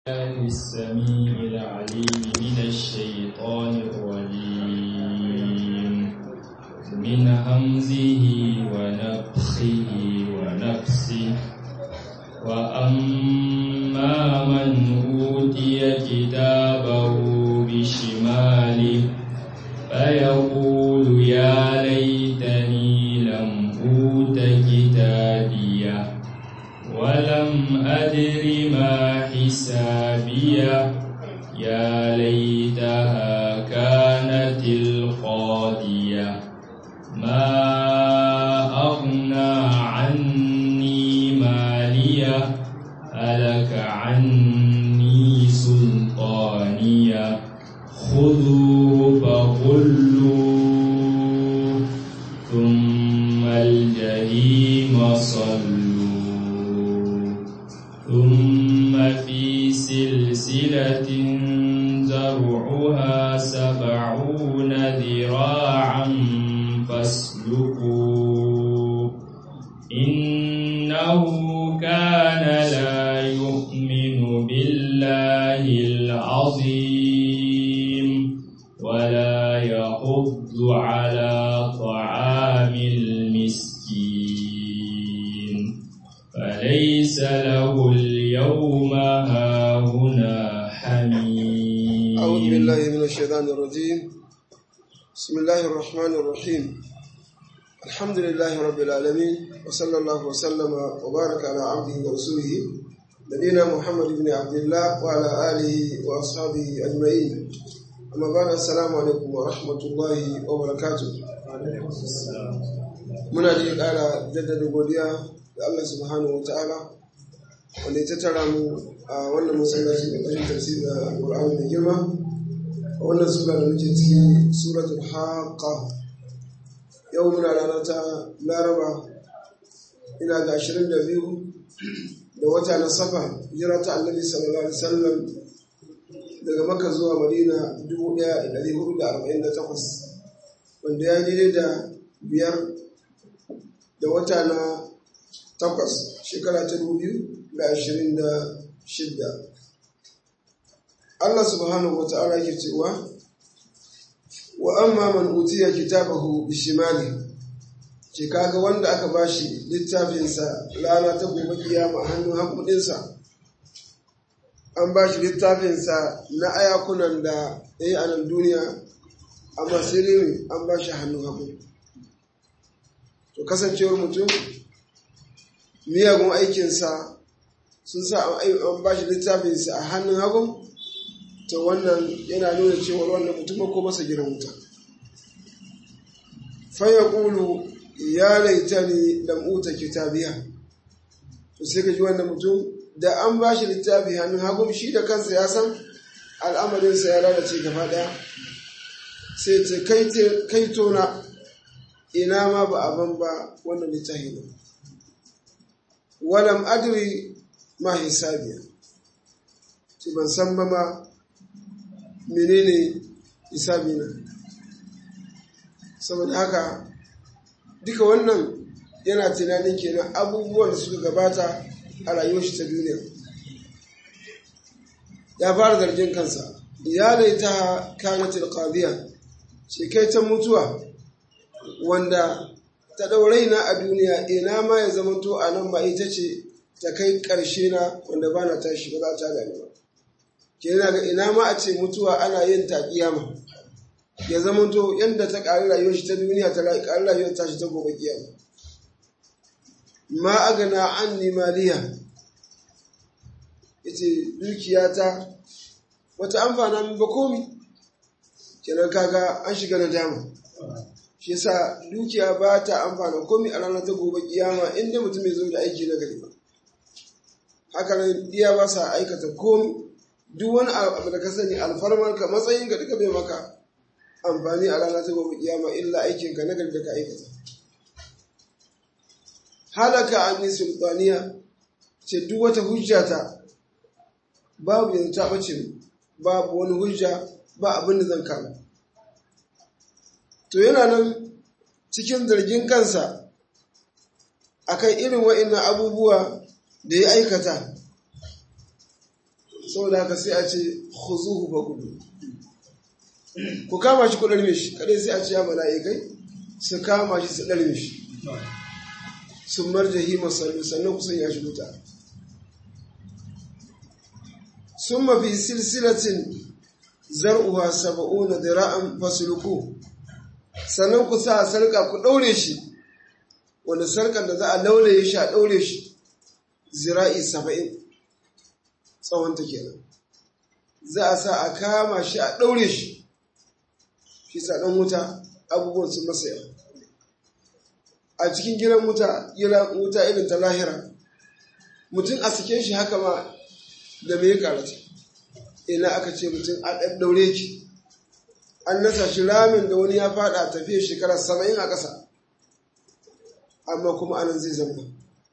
الله السميع العليم من الشيطان الرجيم من همزه ونفخه ونفسه وأما من أوتي كتابه بشماله فيقول يا ليتني لم أوت كتابيه ولم أدر ما حسابيه يا ليتها كانت القاضية ما أغنى عني مالية هلك عني سلطانية خذوه فغلوه ثم الجحيم صلوا ثم في سلسلة زرعها سبعون ذراعا فاسلكوه إنه كان لا يؤمن بالله العظيم ولا يحض على طعام المسكين فليس له اليوم هاهنا حميم أعوذ بالله من الشيطان الرجيم بسم الله الرحمن الرحيم الحمد لله رب العالمين وصلى الله وسلم وبارك على عبده ورسوله نبينا محمد بن عبد الله وعلى آله وأصحابه أجمعين أما بعد السلام عليكم ورحمة الله وبركاته muna da ƙara jaddada godiya da Allah subhanahu wa ta'ala wanda ya tattara mu a wannan masallaci da ƙarshen tafsiri da Qur'ani da girma a wannan sura da muke ciki suratul haqqa yau muna rana ta Laraba ina ga 22 da wata na Safar hijira ta Annabi sallallahu alaihi wasallam daga Makka zuwa Madina 1448 wanda ya daidai da biyar da wata na takwas shekara ta dubu biyu da ashirin da shidda Allah subhanahu wa ta'ala ke cewa wa amma man utiya kitabahu bishimali ke kaga wanda aka bashi littafinsa rana ta gobe kiyama a hannun hakudinsa an bashi littafinsa na ayakunan da ya yi a nan duniya amma sai ne an bashi hannun hagu to kasancewar mutum miyagun aikinsa sun sa an ba shi littafinsa a hannun hagun to wannan yana nuna cewa wannan mutum ko masa gidan wuta faya ƙulu ya laita ni da uta kitabiya to sai ka ji wannan mutum da an ba shi littafi hannun hagun shi da kansa ya san al'amarinsa ya lalace gaba ɗaya sai ce kai tona ina ma ba abin ba wannan littafi ba walam adri ma hisabiya ce ban san ba ma menene hisabi na saboda haka duka wannan yana tunanin kenan abubuwan da suka gabata a rayuwar shi ta duniya ya fara zargin kansa ya laita kanatil qadiya ce kai ta mutuwa wanda ta ɗaurai na a duniya ina ma ya zama to a nan ba ita ce ta kai ƙarshe na wanda ba na tashi ba za ta gani ba ke yana ga ina ma a ce mutuwa ana yin ta kiyama ya zama to yadda ta ƙari rayuwar shi ta duniya ta ƙari rayuwar tashi ta gobe kiyama ma agana an nimaliya ita dukiyata wata amfana min ba komi kenan kaga an shiga na dama shi yasa dukiya ba ta amfana komai a ranar ta gobe kiyama inda mutum ya zo da aiki na gari ba haka nan iya ba sa aikata komai duk wani abu da ka sani alfarmar ka matsayin ka duka bai maka amfani a ranar ta gobe kiyama illa aikin ka na gari da ka aikata halaka an yi sultaniya ce duk wata hujja ta babu yanzu ta bace babu wani hujja ba abin da zan kama to yana nan cikin zargin kansa akan irin wa'innan abubuwa da ya aikata saboda haka sai a ce khuzuhu fa kudu ku kama shi ku ɗarme shi kadai sai a ce ya mala'ikai su kama shi su ɗarme shi sun marjahi masallu sannan kusan ya shi wuta sun mafi silsilatin zar'uwa saba'una dira'an fasuluku sannan ku sa sarka ku ɗaure shi wanda sarkar da za a laulaye shi a ɗaure shi zira'i saba'in tsawonta kenan za a sa a kama shi a ɗaure shi shi sa ɗan wuta abubuwan sun masa yawa a cikin gidan wuta wuta irin ta lahira mutum a sike shi haka ma da mai karata ina aka ce mutum a ɗan ɗaure ki an nasa shi ramin da wani ya fada tafiya shekara saba'in a ƙasa amma kuma anan zai zama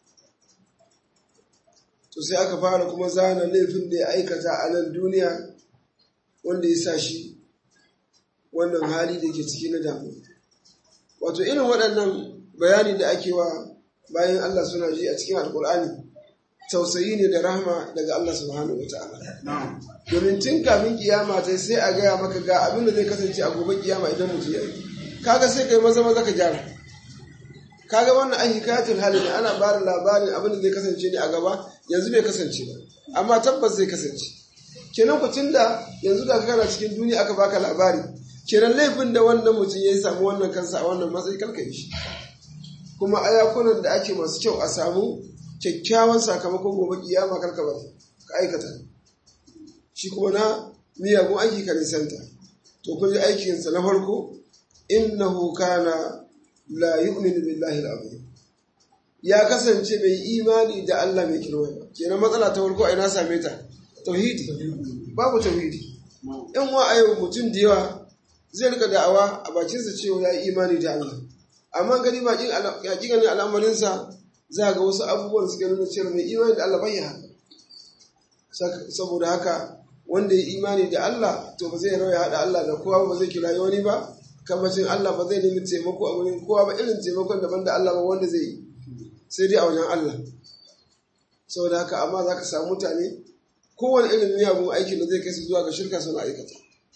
to sai aka fara kuma zana laifin da ya aikata a nan duniya wanda ya sa shi wannan hali da ke ciki na damu wato irin waɗannan bayani da ake wa bayan Allah suna ji a cikin alkur'ani tausayi ne da rahama daga Allah subhanahu wata'ala domin tun kafin kiyama ta sai a gaya maka ga abin da zai kasance a gobe kiyama idan mutum ya yi kaga sai kai maza maza ka gyara kaga wannan ai hikayatul hali ne ana bada labarin abin da zai kasance ne a gaba yanzu bai kasance ba amma tabbas zai kasance kenan ku tunda yanzu da kana cikin duniya aka baka labari kenan laifin da wannan mutum ya samu wannan kansa a wannan matsayi kalka yi shi kuma ayakunan da ake masu kyau a samu kyakkyawan sakamakon gobe kiyama karka ba ka aikata shi kuma na miyagun aiki ka nisanta to kun ji aikinsa na farko innahu kana la yu'minu billahi al-azim ya kasance bai imani da Allah mai kirwa ba kenan matsala ta farko a ina same ta tauhidi babu tauhidi in wa ayo mutum da yawa zai rika da'awa a bakinsa cewa ya yi imani da Allah amma gani bakin hakikanin al'amarinsa za ga wasu abubuwan suke nuna cewa mai imani da Allah bai haka saboda haka wanda ya imani da Allah to ba zai rauya haɗa Allah da kowa ba zai kira wani ba kamacin Allah ba zai nemi taimako a wurin kowa ba irin taimakon daban da Allah ba wanda zai yi sai dai a wajen Allah saboda haka amma za ka samu mutane kowane irin miyagun aikin da zai kai su zuwa ga shirka suna aikata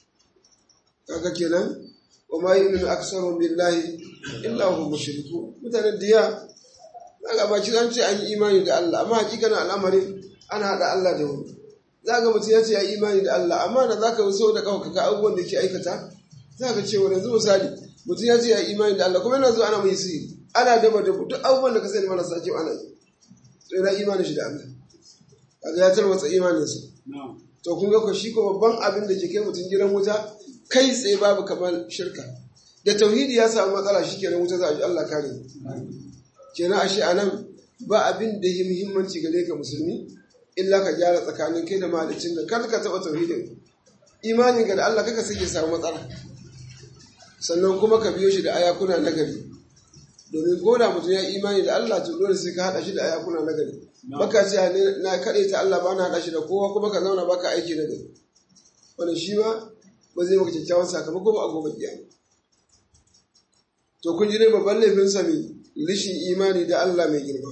kaga kenan wa ma yu'minu aktsaruhum billahi illa hum mushriku mutane diya daga baki an ce an yi imani da Allah amma hakikanin al'amarin ana hada Allah da wani za ga mutum ya ce ya yi imani da Allah amma da za ka so da kawai ka abubuwan da ke aikata za ka ce wani yanzu misali mutum ya ce ya yi imani da Allah kuma yana zuwa ana mai sirri ana daba da duk abubuwan da ka sani marasa kyau ana yi to yana imanin shi da Allah kaga ya tarwatsa imaninsa to kun ga ko shi ko babban abin da ke kai mutum gidan wuta kai tsaye babu kamar shirka da tauhidi ya samu matsala shi kenan wuta za a ji Allah kare kenan ashe anan ba abin da yi muhimmanci gare ka musulmi illa ka gyara tsakanin kai da mahalicin da kar ka taɓa tauhidin imanin ga da Allah kaka sai ya samu matsala sannan kuma ka biyo shi da ayakuna na gari domin ko da mutum ya imani da Allah to dole sai ka haɗa shi da ayakuna na gari baka ce na kaɗai ta Allah ba na haɗa shi da kowa kuma ka zauna baka aiki na gari wannan shi ma ba zai maka kyakkyawan sakamako ba a gobe kiyama to kun ji ne babban laifin sa mai rishin imani da Allah mai girma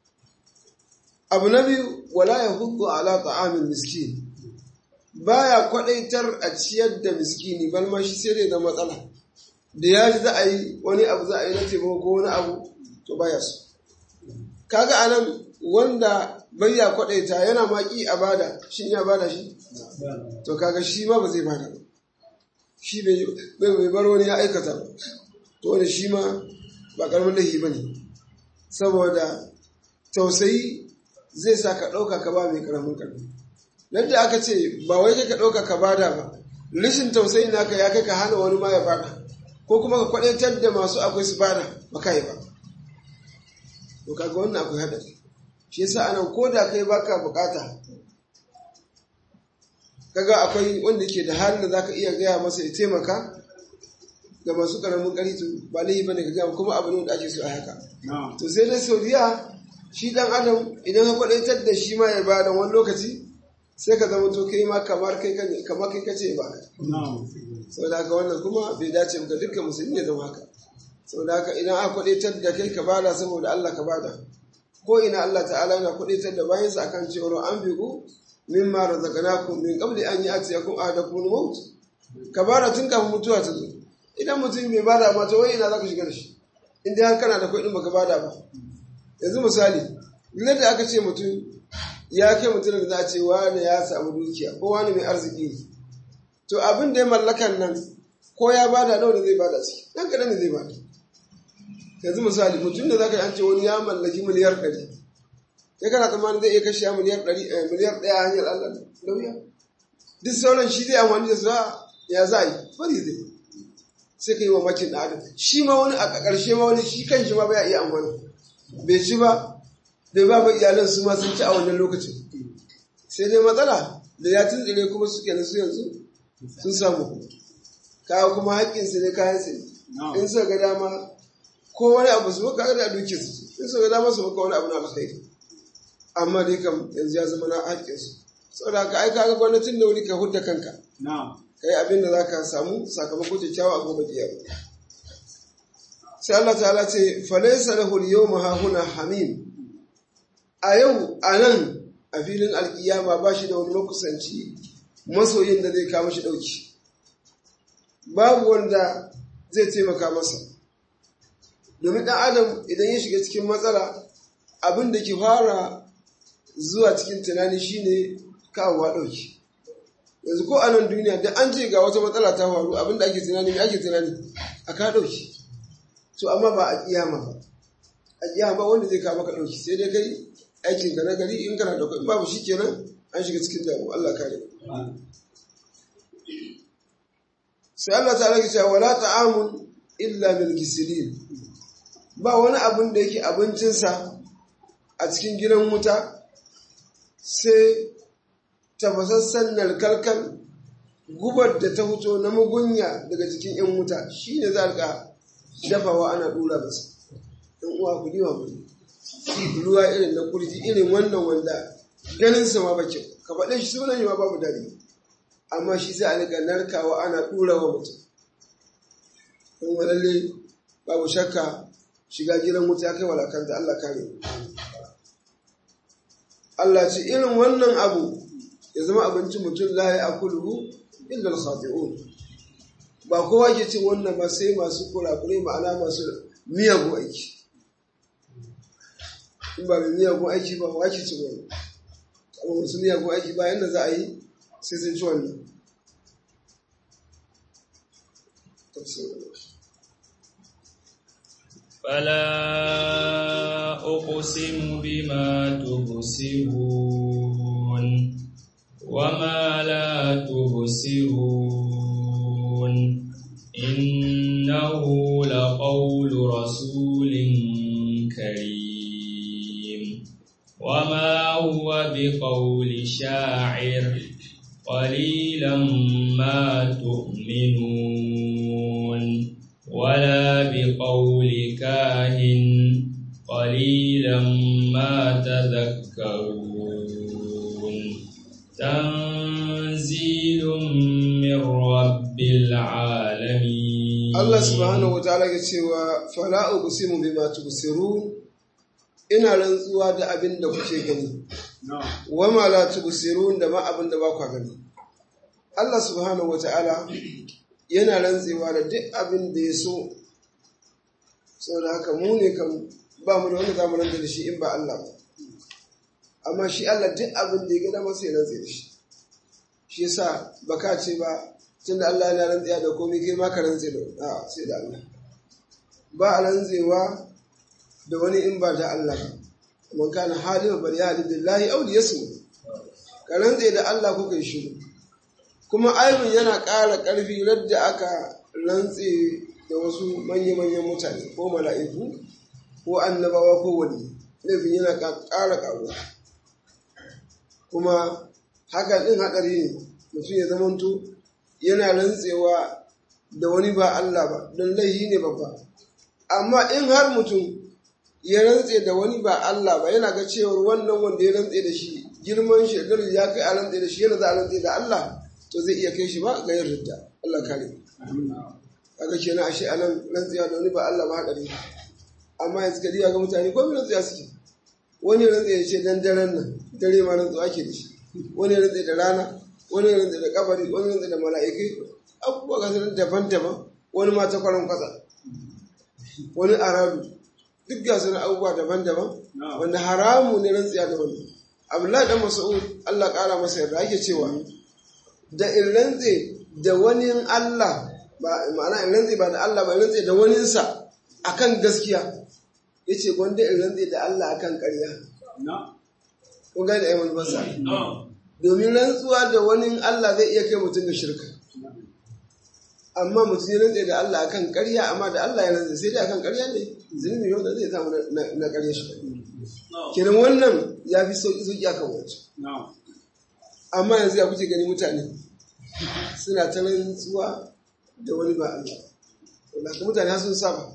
abu na biyu wala ya hudu ala ta'amin miskin baya kwadaitar a ciyar da miskini balma shi sai dai da matsala da ya ji za a yi wani abu za a yi na taimako ko wani abu to baya su kaga anan wanda bai ya kwadaita yana maki a bada shin ya bada shi to kaga shi ma ba zai bada ba shi bai bar wani ya aikata ba to wani shi ma ba karamin lahi ba ne saboda tausayi zai sa ka ɗauka ka ba mai karamin karfi nan da aka ce ba wai ka ɗauka ka bada ba rashin tausayi naka ya kai ka hana wani ma ya bada ko kuma ka kwaɗaitar da masu akwai su bada ba kai ba to kaga wannan akwai haɗari shi yasa anan ko da kai baka bukata kaga akwai wanda ke da halin da zaka iya gaya masa ya taimaka ga masu karamin ƙarfi to ba laifi bane ka gaya kuma abu ne da ake so a haka to sai dai saudiya shi dan adam idan ka kwadaitar da shi ma ya ba da wani lokaci sai ka zama to kai ma kamar kai kamar kai kace ba saboda haka wannan kuma bai dace ga dukkan musulmi ya zama haka saboda haka idan aka kwadaitar da kai ka bada saboda Allah ka bada ko ina Allah ta'ala yana kwadaitar da bayansa akan cewa an bigu mimma razaqnakum min qabli an ya'tiyakum ahadakum al-maut ka bara tun kafin mutuwa ta zo idan mutum bai bada ma to wai ina zaka shiga da shi in dai har kana da kuɗin baka bada ba yanzu misali duk da aka ce mutum ya kai mutum da za a ce wani ya samu dukiya ko wani mai arziki ne to abin da ya mallakan nan ko ya bada nawa da zai bada ciki dan kaɗan ne zai bada yanzu misali mutum da zaka yi an ce wani ya mallaki miliyar ɗari ya kana tsammanin zai iya kashe miliyar ɗari miliyar ɗaya hanyar Allah lauya duk sauran shi zai amfani da su ya za a yi bari zai sai ka yi wa makin da adam shi ma wani a ƙarshe ma wani shi kan shi ma bai iya amfani bai ci ba bai ba ba iyalan su ma sun ci a wannan lokacin sai dai matsala da ya tuntsire kuma suke na su yanzu sun samu kawo kuma haƙƙinsu ne kayan su in suka ga dama ko wani abu su maka da duke su in suka ga dama su maka wani abu na alkhairi amma dai kam yanzu ya zama na haƙƙinsu saboda haka ai kaga gwamnatin da wuri ka hudda kanka ka yi abin da za ka samu sakamako kyakkyawa a gobe kiyama sai Allah ta'ala ce falaisa lahu al-yawma hahuna hamim a yau a nan a filin alkiyama ba shi da wani makusanci masoyin da zai kawo shi ɗauki babu wanda zai taimaka masa domin ɗan adam idan ya shiga cikin matsala abin da ke fara zuwa cikin tunani shine kawowa ɗauki yanzu ko a nan duniya da an ce ga wata matsala ta faru abin da ake tunani mai ake tunani a ka ɗauki to amma ba a kiyama ba a kiyama wanda zai kawo maka ɗauki sai dai kai aikin da na gari in kana da kuɗi babu shi kenan an shiga cikin damu Allah kare sai Allah ta rage cewa wala ta'amun illa bil gisilin ba wani abun da yake abincinsa a cikin gidan wuta sai tafasassan narkalkal gubar da ta fito na mugunya daga cikin yan wuta shine za ka dafawa ana dura masa yan uwa ku diwa mu ruwa irin na kurji irin wannan wanda ganin sa ma ba kyau ka faɗe shi sunan yi ma babu dare amma shi sai a rika narkawa ana ɗura wa mutum don walalle babu shakka shiga gidan wuta ya kai walakanta Allah kare Allah ce irin wannan abu ya zama abincin mutum la ya akuluhu illa al-khati'un ba kowa ke cin wannan ba sai masu kurakurai ma'ana masu miyagun aiki in ba mai miyagun aiki ba wa ke cin wannan amma masu miyagun aiki ba yadda za a yi sai sun ci wannan فلا أقسم بما تبصرون وما لا تبصرون إنه لقول رسول كريم وما هو بقول شاعر قليلا ما تؤمنون ولا بقول كاهن قليلا ما تذكرون تنزيل من رب العالمين Allah subhanahu wa ta'ala ya cewa fala uqsimu bima tubsirun ina rantsuwa da abin da kuke gani wa ma la tubsirun da ma abin da ba ku gani Allah subhanahu wa ta'ala yana rantsewa da duk abin da ya so saboda haka mu ne kan ba mu da wanda za mu rantsa da shi in ba Allah ba amma shi Allah duk abin da ya gada masa ya rantsa da shi shi yasa baka ce ba tunda Allah yana rantsa da komai kai ma ka rantsa da a sai da Allah ba a rantsewa da wani in ba da Allah ba man kana halima bal ya billahi aw yasmu ka rantsa da Allah ko kai shiru kuma aibin yana ƙara ƙarfi radda aka rantse da wasu manya-manyan mutane ko mala'iku ko annabawa ko wani laifin yana ƙara ƙaruwa kuma hakan ɗin haɗari ne mutum ya zamanto yana rantsewa da wani ba Allah ba don laihi ne babba amma in har mutum ya rantse da wani ba Allah ba yana ga cewar wannan wanda ya rantse da shi girman shekaru ya kai a rantse da shi yana za a rantse da Allah to zai iya kai shi ba ga yin ridda Allah kare kaga kenan ashe anan rantsuwa da wani ba Allah ba hadari amma yanzu kadi ga mutane ko rantsuwa suke wani rantsuwa ya ce dan daren nan dare ma rantsuwa ake da shi wani ya rantse da rana wani ya rantse da kabari wani ya rantse da mala'ikai abubuwa ga sanar daban-daban wani ma ta kwaran kwasa wani arabu duk ga sanar abubuwa daban-daban wanda haramu ne rantsiya da wani abdullahi dan mas'ud Allah kara masa yarda ake cewa da in rantse da wani Allah ba ma'ana in rantse ba da Allah ba in rantse da waninsa akan gaskiya yace gwanda in rantse da Allah akan ƙarya ko ga da ayyukan basa domin rantsuwa da wani Allah zai iya kai mutum ga shirka amma mutum ya rantse da Allah akan ƙarya amma da Allah ya rantse sai dai akan ƙarya ne zunubi yau da zai samu na ƙarya shi kenan wannan ya fi sauƙi sauƙi akan wancan amma yanzu ya kuke gani mutane suna ta rantsuwa da wani ba Allah wanda haka mutane har sun saba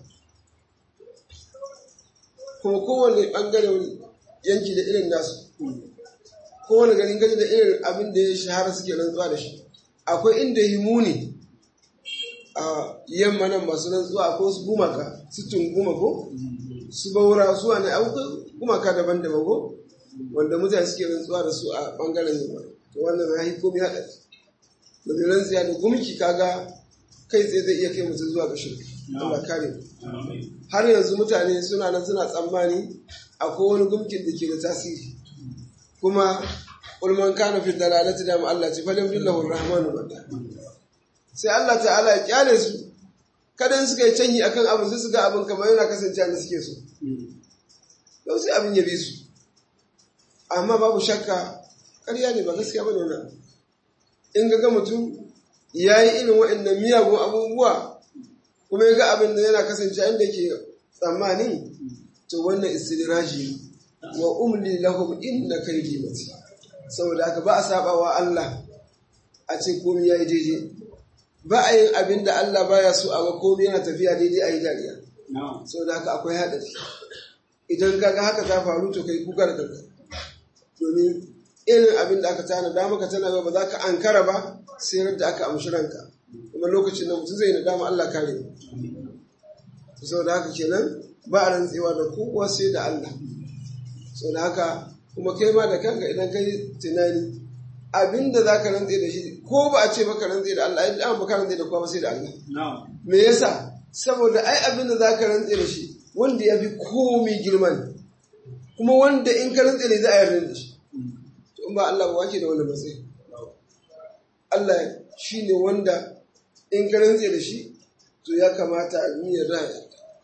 kuma kowane ɓangare wani yanki da irin nasu kowane garin gaji da irin abin da ya shahara suke rantsuwa da shi akwai inda yi muni a yamma nan masu rantsuwa akwai su gumaka su tunguma ko su baura su wani abubuwan gumaka daban-daban ko wanda mutane suke rantsuwa da su a ɓangaren yamma to wannan ya yi komi haɗari domin rantsuwa da gumki kaga kai tsaye zai iya kai mutum zuwa ga shirka Allah kare mu har yanzu mutane suna nan suna tsammani akwai wani gumkin da ke da tasiri kuma ulman kana fi dalalati da Allah ce falam billahu rahmanu bada sai Allah ta'ala ya kyale su kada suka yi canyi akan abin su ga abin kamar yana kasancewa da suke so don sai abin ya bi su amma babu shakka ƙarya ne ba gaskiya ba ne in ga mutum ya yi irin waɗannan miyagun abubuwa kuma ya ga abin da yana kasance inda ke tsammani to wannan istidiraji wa umli lahum inna kaydi mati saboda haka ba a saba wa Allah a ce komai yayi daidai ba a yin abin da Allah baya so a ga komai yana tafiya daidai a yi dariya saboda haka akwai haɗari idan kaga haka ta faru to kai kuka da kanka domin irin abin da aka tana da maka tana ba za ka ankara ba sai da aka amshi ranka kuma lokacin da mutum zai nadama Allah kare mu saboda haka kenan ba a rantsewa da kowa sai da Allah saboda haka kuma kai ma da kanka idan kai tunani abinda za ka rantse da shi ko ba a ce maka rantse da Allah idan ba ka rantse da kowa ba sai da Allah me yasa saboda ai abinda za ka rantse da shi wanda ya fi komi girman kuma wanda in ka rantse ne za a yarda da shi to in ba Allah ba wake da wani matsayi Allah shi ne wanda in ka rantse da shi to ya kamata a yi yarda ya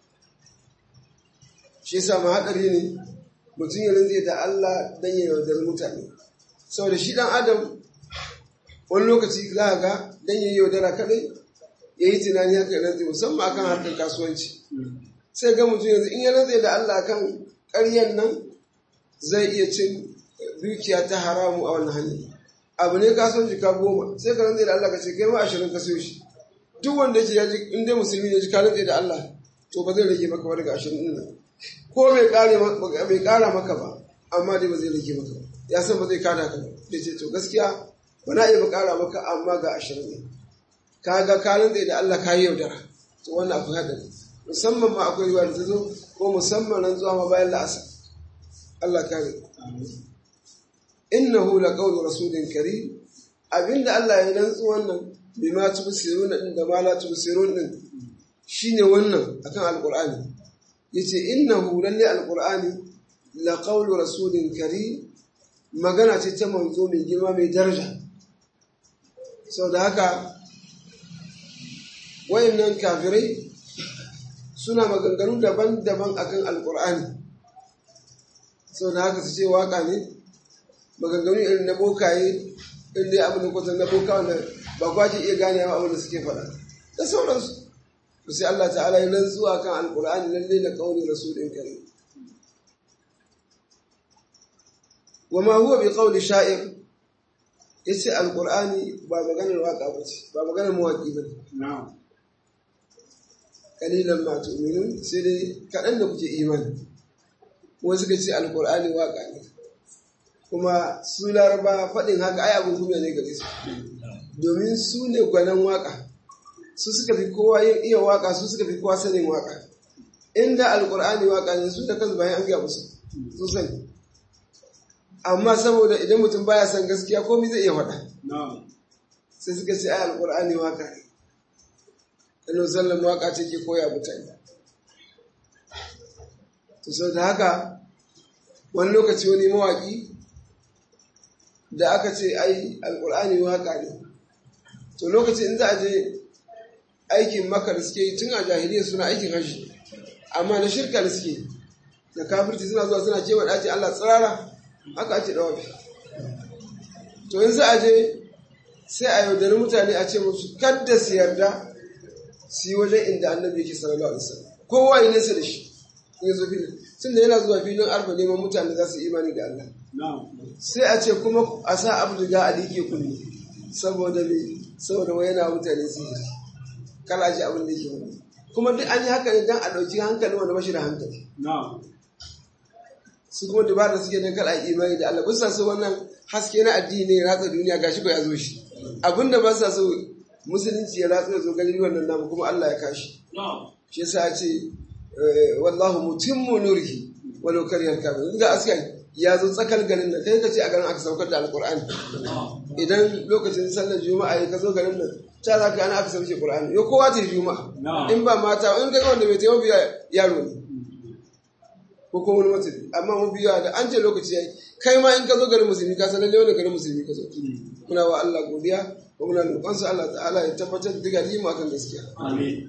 shi yasa ma haɗari ne mutum ya rantse da Allah dan ya yaudar mutane saboda shi dan adam wani lokaci za a ga dan ya yaudara kadai ya yi tunani haka ya rantse musamman akan harkar kasuwanci sai ga mutum yanzu in ya rantse da Allah kan ƙaryan nan zai iya cin dukiya ta haramu a wannan hanyar abu ne kasuwanci ka goma sai ka rantse da Allah ka ce kai ma ashirin ka sayo shi duk wanda yake ya ji in dai musulmi ne ji ka rantse da Allah to ba zai rage maka ba daga ashirin ɗin nan ko bai kara maka ba amma dai ba zai rage maka ba ya san ba zai kada ka ba da ce to gaskiya ba na iya ba kara maka amma ga ashirin ne ka ga kalin da Allah ka yi yaudara to wannan akwai haɗari musamman ma akwai ruwa da ta zo ko musamman ran zuwa ma bayan la'asa Allah kare innahu la qawlu rasulin karim abinda Allah ya rantsu wannan bima tubsiruna din da ma la tubsirun din shine wannan akan alqur'ani yace innahu lalle alqur'ani la qawlu rasulin karim magana ce ta manzo mai girma mai daraja da haka wayannan kafirai suna maganganu daban-daban akan alqur'ani da haka su ce waka ne maganganu irin na bokaye in dai abin da kwatan na boka wanda ba kwace iya gane abin da suke faɗa da sauransu sai Allah ta'ala ya rantsuwa kan alkur'ani lalle da kauli rasulin karim wa ma huwa bi qawli sha'ir yace alkur'ani ba maganar waka bace ba maganar mawaki bane na'am kalilan ma tu'minun sai dai kadan da kuke imani wasu suka ce alkur'ani waka ne kuma su laraba faɗin haka ai abin kuma ne gare su domin su ne gwanan waka su suka fi kowa yin iya waka su suka fi kowa sanin waka inda alkur'ani waka ne su da kansu bayan an gaya musu su sani amma saboda idan mutum baya son gaskiya komai zai iya faɗa sai suka ce ai alqur'ani waka ne annabi sallallahu waka ce ke koya mutane to sau da haka wani lokaci wani mawaki da aka ce ai alqur'ani waka ne to lokaci in za a je aikin maka da suke yi tun a jahiliya suna aikin hajji amma na shirka da suke da kafirci suna zuwa suna kewa ɗaci Allah tsirara haka ake ɗawafi to yanzu a je sai a yaudari mutane a ce musu kadda su yarda su yi wajen inda annabi yake sallallahu alaihi wasallam kowa yi nesa da shi in zo filin tun da yana zuwa filin arfa neman mutane za su imani da Allah sai a ce kuma a sa abduga a liƙe kunne saboda me saboda wai yana mutane sihiri kala ji abin da yake wani kuma duk an yi haka ne don a ɗauki hankali wanda bashi da hankali su kuma dubara suke don kala imani da Allah bisa su wannan haske na addini ne ratsa duniya gashi ko ya zo shi abin da ba sa so musulunci ya ratsa zo gani wannan namu kuma Allah ya kashi shi yasa a ce wallahu mutimmu nurihi walau kariyar kafin duk ga askan ya zo tsakar garin nan kai ka ce a garin aka saukar da alkur'ani idan lokacin sallar juma'a ya ka zo garin nan ta za ka ana aka sauke qur'ani yo kowa ta juma'a in ba mata in ga wanda bai taimaka biya yaro ne ko kuma wani mutum amma mu biya da an ce lokaci yayi kai ma in ka zo garin musulmi ka san lalle wani garin musulmi ka zo muna wa Allah godiya ko muna roƙon sa Allah ta'ala ya tabbatar da diga mu akan gaskiya amin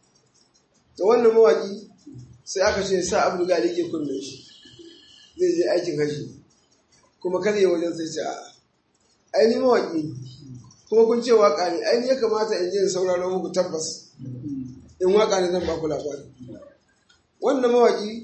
to wannan mawaki sai aka ce sa abu da yake kunne shi zai je aikin haji kuma kada ya wajen sai ce a aini mawaƙi kuma kun ce waƙa ne aini ya kamata in je sauraro muku tabbas in waƙa ne zan baku labari wannan mawaƙi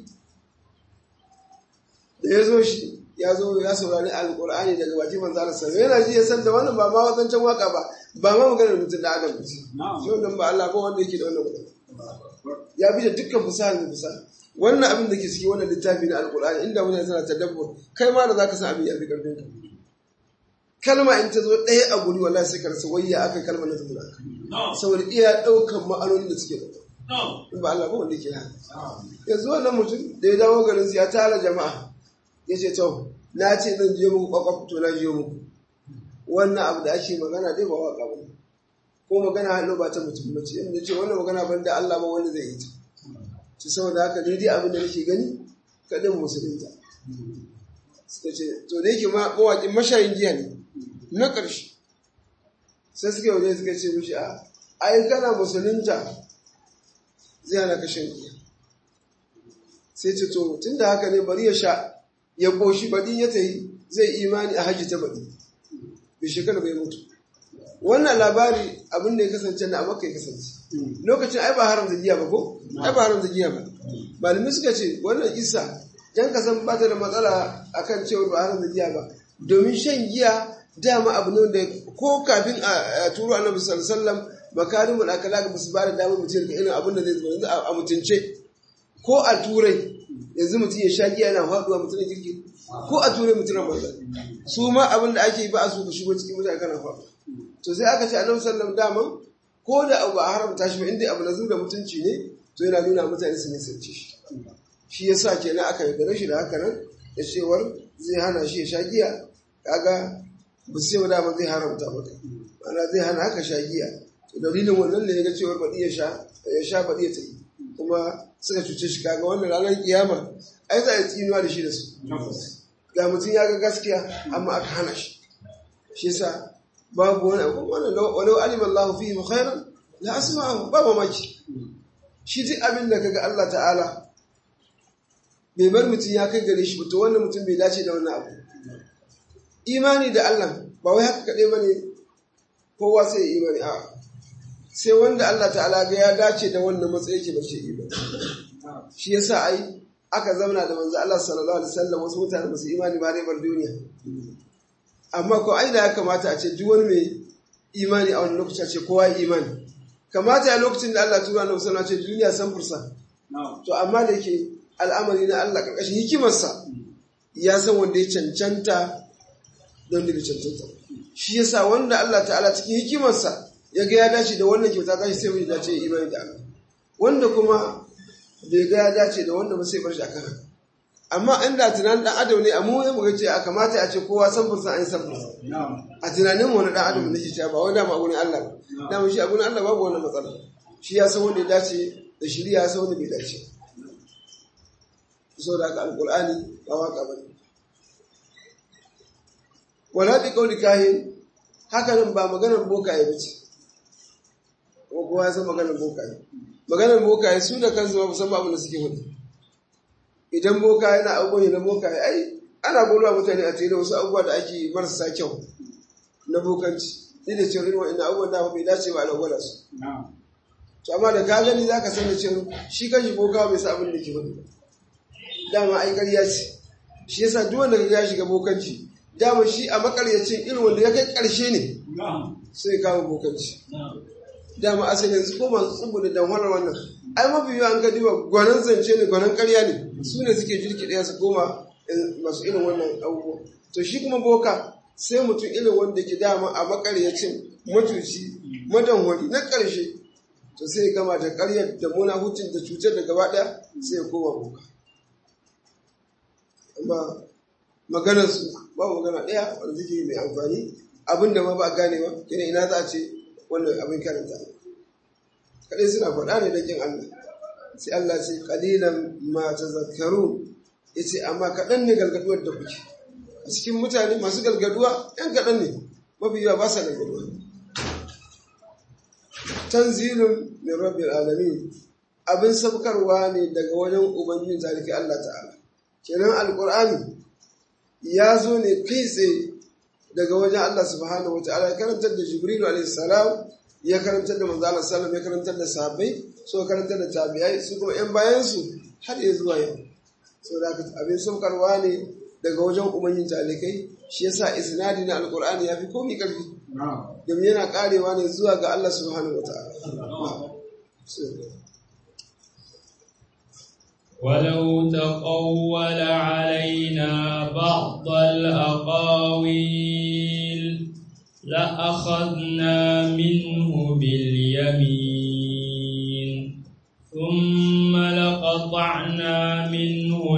da ya zo shi ya zo ya saurari alƙur'ani daga baki manzo Allah sallallahu yana ji ya san da wannan ba ma wadancan waƙa ba ba ma maganar mutum da adam ce shi wannan ba Allah ba wanda yake da wannan magana ya bi da dukkan fasaha da fasaha wannan abin da ke ciki wannan littafi na alkur'ani inda mutane suna tadabbur kai ma da zaka san abin ya fi karfin ka kalma in ta zo ɗaya a guri wallahi sai ka rasa wayya aka kalma na zuwa saboda iya ɗaukan ma'anonin da suke da in ba Allah ba wanda ke haka yanzu wannan mutum da ya dawo garin ya tara jama'a ya ce to na ce zan je muku kwakwaf to na je muku wannan abu da ake magana dai ba waka ba ko magana hannu ba ta mutum ba ce inda ce wannan magana ban da Allah ba wanda zai yi ta ci saboda haka ne dai abin da nake gani kaɗin musulunta suka ce to da yake mawaƙin mashayin giya ne na ƙarshe sai suka waje suka ce mishi a ai kana musulunta zai hana ka shan giya sai ce to tun da haka ne bari ya sha ya ƙoshi baɗi ya tayi zai imani a hajji ta baɗi bai shekara bai mutu wannan labari abin da ya kasance na amurka ya kasance lokacin ai ba haramta giya ba ko ai ba haramta giya ba malamai suka ce wannan isa jan ka san bata da matsala akan cewa ba haramta giya ba domin shan giya dama abu ne da ko kafin a turo annabi sallallahu alaihi wasallam makarimul akhlaq ba su ba da damar mutum ga irin abin da zai zo yanzu a mutunce ko a turai yanzu mutum ya sha giya yana faduwa mutum ya kirki ko a turai mutum na banza su ma abin da ake yi ba a so ka shigo cikin mutane kana faduwa to sai aka ce annabi sallallahu daman ko da abu a haramta shi ba inda abu na da mutunci ne to yana nuna mutane su nisance shi shi yasa kenan aka yaudare shi da haka nan da cewar zai hana shi ya sha giya kaga ba sai ba dama zai haramta maka ana zai hana haka sha giya to dalilin wannan ne ya ga cewar baɗi ya sha ya sha baɗi ya tafi kuma suka cuce shi kaga wannan ranar kiyama ai za a yi tsinuwa da shi da su ga mutum ya ga gaskiya amma aka hana shi shi yasa babu wani abu wannan walau alima Allah fihi khairan la asma'ahu ba mamaki shi duk abin da kaga Allah ta'ala bai bar mutum ya kai gare shi to wannan mutum bai dace da wannan abu imani da Allah ba wai haka kaɗai bane kowa sai ya imani a sai wanda Allah ta'ala ga ya dace da wannan matsayi yake bace imani shi yasa ai aka zauna da manzo Allah sallallahu alaihi wasallam wasu mutane ba su imani ba dai bar duniya amma ko ai da ya kamata a ce duk wani mai imani a wani lokaci a ce kowa imani kamata a lokacin da Allah tura na musamman ce duniya san fursa to amma da yake al'amari na Allah karkashin hikimarsa ya san wanda ya cancanta don da bai cancanta shi yasa wanda Allah ta'ala cikin hikimarsa ya ga ya dace da wannan kyauta ta shi sai mai dace imani da Allah wanda kuma bai ga ya dace da wanda ba sai bar shi akan haka amma inda tunanin dan adam ne amma ya muga ce a kamata a ce kowa san fursan an san fursan a tunanin wani dan adam ne shi ba wai dama a gurin Allah ba dama shi a gurin Allah babu wani matsala shi ya san wanda ya dace da shirya ya san wanda bai dace saboda haka alqur'ani ba waka bane wala bi qawli kahin haka nan ba maganar bokaye bace ko kowa ya san maganar bokaye maganar bokaye su da kansu ba san abin da suke wani idan boka yana abubuwan na bokaye ai ana golowa mutane a tare da wasu abubuwa da ake marasa kyau na bokanci ni da cewa irin wa'annan abubuwan da bai dace ba a gwada su to amma da ka gani za ka san da cewa shi kanshi boka bai sa abin da ke wani dama ai ƙarya ce shi yasa duk wanda ya shiga bokanci dama shi a makaryacin irin wanda ya kai ƙarshe ne sai kama bokanci dama asali yanzu ko masu tsubu da damharar wannan ai mafi yawa an gadi ba gwanan zance ne gwanan karya ne su ne suke jirki ɗaya su koma masu irin wannan abubuwa to shi kuma boka sai mutum irin wanda ke dama a makaryacin matuci madanwari na ƙarshe to sai gama da ƙaryar da muna hutun da cutar da gaba ɗaya sai ya koma boka amma maganar su ba magana ɗaya wanda suke mai amfani abin da ma ba gane ba kina ina za a ce wannan abin karanta kadai suna faɗa ne da jin Allah sai Allah ce qalilan ma tazakkaru yace amma kaɗan ne galgaduwar da kuke a cikin mutane masu galgaduwa ɗan kaɗan ne mafi yawa ba sa galgaduwa tanzilun min rabbil alamin abin sabkarwa ne daga wajen ubangijin zaliki Allah ta'ala kenan alqur'ani ya zo ne kai tsaye daga wajen Allah subhanahu wataala ya karantar da Jibrilu alaihi salam ya karantar da manzo Allah sallam ya karantar da sahabbai so karantar da tabi'ai su kuma yan bayan su har ya zuwa yau so da abin saukarwa ne daga wajen ubangijin talikai shi yasa isnadi na alqur'ani ya fi komai karfi domin yana karewa ne zuwa ga Allah subhanahu wataala ولو تقول علينا بعض الأقاويل لأخذنا منه باليمين ثم لقطعنا منه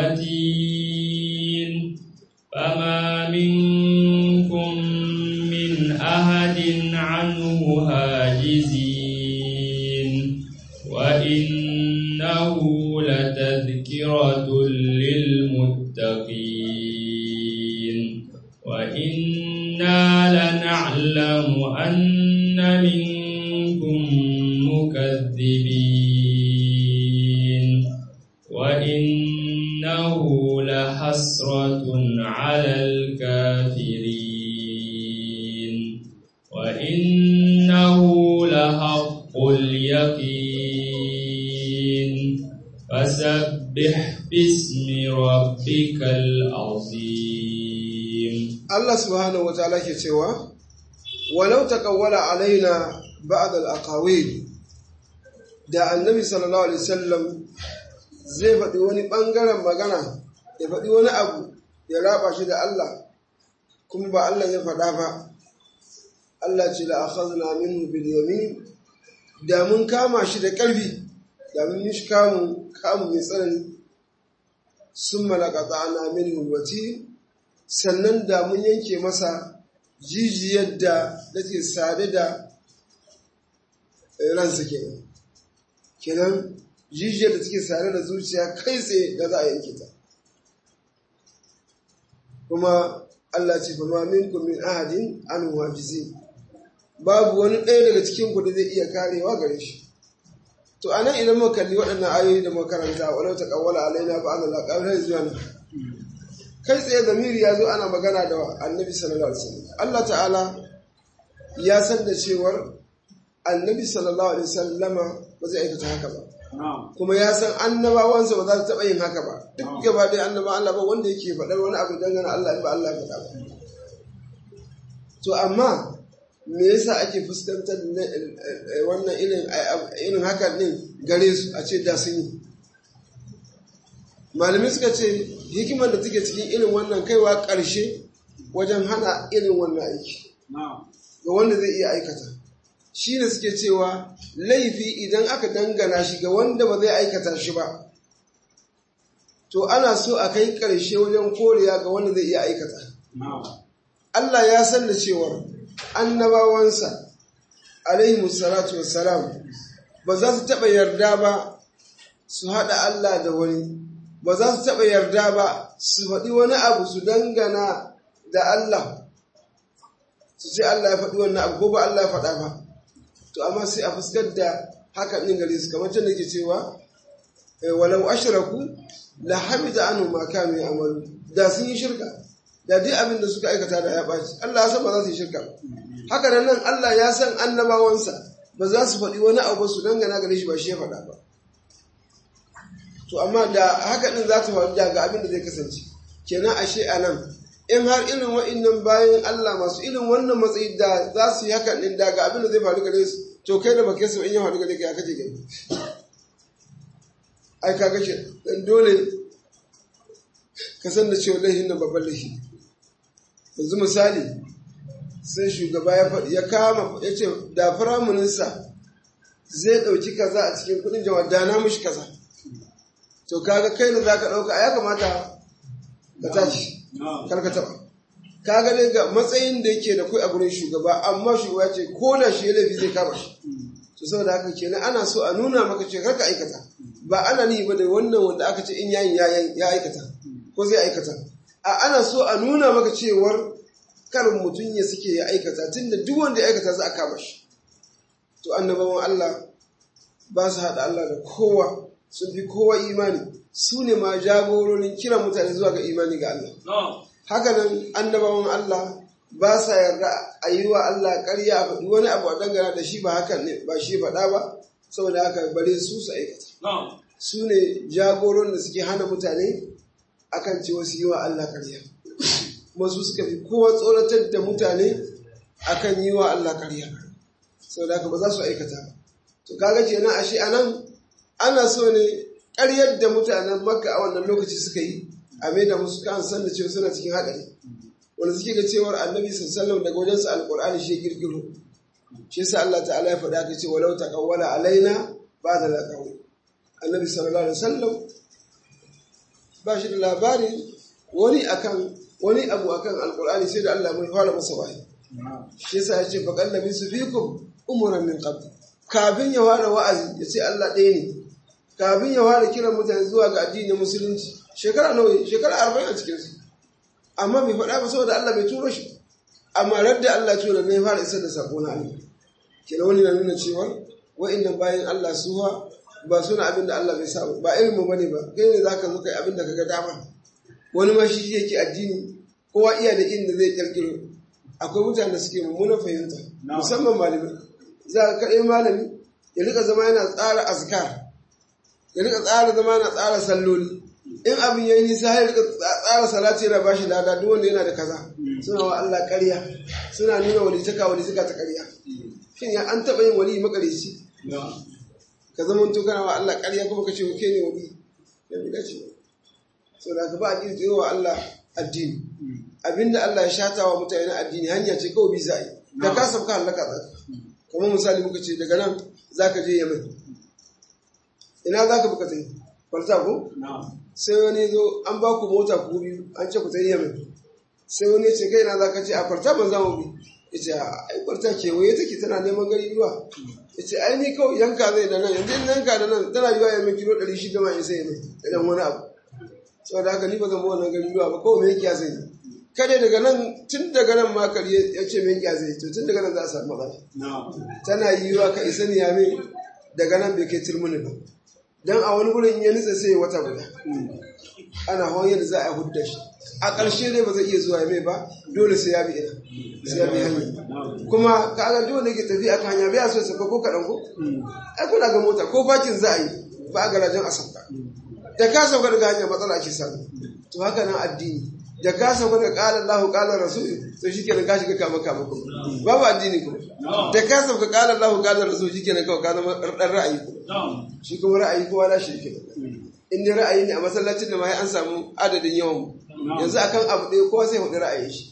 الوتين فما منكم من أحد عنه هاجزين وإنه لتذكرة للمتقين وإنا لنعلم أن منكم مكذبين وإنه لحسرة على الكافرين وإنه لحق اليقين فسبح باسم ربك العظيم Allah subhanahu wataala ke cewa walau taqawwala alaina ba'd al-aqawil da annabi sallallahu alaihi wasallam zai faɗi wani ɓangaren magana ya faɗi wani abu ya raba shi da Allah kuma ba Allah ya faɗa ba Allah ce la akhadna minhu bil yamin da mun kama shi da ƙarfi da mun yi shi kamu kamu mai tsanani summa laqata'na minhu al-watin sannan da mun yanke masa jijiyar da take sade da ransa kenan kenan jijiyar da take sade da zuciya kai tsaye da za a yanke ta kuma Allah ce fa ma minkum min ahadin an wajizi babu wani ɗaya daga cikin ku da zai iya karewa gare shi to anan idan muka kalli waɗannan ayoyi da makaranta walau ta kawwala alaina ba Allah la zuwa nan kai tsaye zamiri ya zo ana magana da annabi sallallahu alaihi wasallam Allah ta'ala ya san da cewar annabi sallallahu alaihi wasallama ba zai aikata haka ba kuma ya san annabawansa ba za su taɓa yin haka ba duk gaba ɗaya annaba Allah ba wanda yake faɗar wani abu dangane Allah in ba Allah ya faɗa ba to amma me yasa ake fuskantar wannan irin irin hakan din gare su a ce da sun yi malamai suka ce hikimar da take cikin irin wannan kaiwa ƙarshe wajen hana irin wannan aiki ga wanda zai iya aikata shi ne suke cewa laifi idan aka dangana shi ga wanda ba zai aikata shi ba to ana so a kai ƙarshe wajen koriya ga wanda zai iya aikata Allah ya san da cewar annabawansa alaihi salatu wassalam ba za su taɓa yarda ba su haɗa Allah da wani ba za su taɓa yarda ba su faɗi wani abu su dangana da Allah su ce Allah ya faɗi wannan abu ko ba Allah ya faɗa ba to amma sai a fuskar da haka ɗin gare su kamar can da ke cewa walau ashraku la hamida anhu ma kanu ya'malu da sun yi shirka da duk abin da suka aikata da ya ɓaci Allah ya san ba za su yi shirka haka nan nan Allah ya san annabawansa ba za su faɗi wani abu su dangana gare shi ba shi ya faɗa ba to amma da haka ɗin za ta faru da ga abin da zai kasance kenan ashe a nan in har irin wa'innan bayan Allah masu irin wannan matsayi da za su yi haka ɗin da ga abin da zai faru gare su to kai da ba kai su in ya faru gare ka ya kace gani ai ka gashi dan dole ka san da cewa laifin nan babban laifi yanzu misali sai shugaba ya faɗi ya kama ya ce da firaminista zai ɗauki kaza a cikin kuɗin jama'a da na mushi kaza to kaga kai da za ka ɗauka ya kamata ka tashi kar ka taɓa kaga dai ga matsayin da yake da kai a gurin shugaba amma shugaba ce ko da shi ya laifi zai kama shi to saboda haka kenan ana so a nuna maka ce kar ka aikata ba ana ni ba da wannan wanda aka ce in yayin ya aikata ko zai aikata a ana so a nuna maka cewar kar mutum ya suke ya aikata tunda duk wanda ya aikata za a kama shi to annabawan Allah ba su haɗa Allah da kowa sun fi kowa imani su ne ma jagororin kiran mutane zuwa ga imani ga Allah haka nan annabawan Allah ba sa yarda a yi wa Allah ƙarya a faɗi wani abu a dangana da shi ba hakan ne ba shi faɗa ba saboda haka bare su su aikata su ne jagoron da suke hana mutane akan cewa su yi wa Allah ƙarya kuma su suka fi kowa tsoratar da mutane akan yi wa Allah ƙarya saboda haka ba za su aikata ba to kaga kenan ashe anan ana so ne ƙaryar da mutanen makka a wannan lokaci suka yi a mai da musu kan san da cewa suna cikin haɗari wanda suke ga cewar annabi sallallahu daga wajen su alqur'ani shi girgiro shi yasa Allah ta'ala ya faɗa ka ce walau taqawwala alaina ba'da laqawi annabi sallallahu alaihi wasallam ba shi da labarin wani akan wani abu akan alqur'ani sai da Allah mai fara masa wahayi shi yasa ya ce faqal nabi su fikum umuran min qabl kafin ya fara wa'azi ya ce Allah ɗaya ne kafin ya fara kiran mutane zuwa ga addinin musulunci shekara nawa shekara arba'in a cikinsu amma bai faɗa ba saboda Allah bai turo shi amma radda Allah tura ne fara isar da sako na Allah kina wani na nuna cewa wa'annan bayan Allah suwa ba suna abin da Allah bai sa ba ilmu bane ba kai ne zaka zo kai abin da kaga dama wani ma shi yake addini kowa iya da inda zai kirkiro akwai mutane da suke mummunan fahimta musamman malamai za ka kaɗai malami ya rika zama yana tsara azkar ya rika tsara zama yana tsara salloli in abin yayi nisa ya rika tsara salati yana bashi lada duk wanda yana da kaza suna wa Allah ƙarya suna nuna walitaka walitaka ta ƙarya shin ya an taɓa yin wali makarici ka zama to kana wa Allah ƙarya kuma ka ce ke ne wali ya bi dace so da ka ba a kirkiro wa Allah addini abinda Allah ya shata wa mutane na addini hanya ce kawai bi za a yi da ka sabka halaka tsaka kamar misali muka ce daga nan za ka je yamin ina za ka buka tsaye kwalta ko sai wani zo an ba ku mota ku biyu an ce ku tsaye yamin sai wani ce kai na za ka ce a kwalta ban za mu bi ya ce ai kwalta kewaye take tana neman gari ruwa ya ce ai ni kawai yanka zai da nan yanzu in yanka da nan tana yiwa yamin kilo ɗari shida ma in sai yamin idan wani abu saboda haka ni ba zan bi wannan gari ruwa ba kawai mai kiya zai yi kada daga nan tun daga nan ma kare ya ce min kiya zai to tun daga nan za a samu matsala tana yiwa ka isa ni yame daga nan bai kai turmuni ba dan a wani gurin ya nutsa sai wata guda ana hawan yadda za a hudda shi a ƙarshe dai ba zai iya zuwa mai ba dole sai ya bi ina sai ya bi hanya kuma ka ga dole ke tafi akan hanya bai so sauka ko kaɗan ko ai kuna ga mota ko bakin za a yi ba a garajen a sauka da ka sauka daga hanya matsala ake samu to haka nan addini da ka sauka daga ƙalar lahu ƙalar rasul to shi kenan ka shiga kama kama kuma babu addini kuma da ka sauka ƙalar lahu ƙalar rasul shi kenan kawai ka zama ɗan ra'ayi kuma shi kuma ra'ayi kowa na shi kenan in dai ra'ayi ne a masallacin da ma an samu adadin yawan yanzu akan abu ɗaya kowa sai hudu ra'ayin shi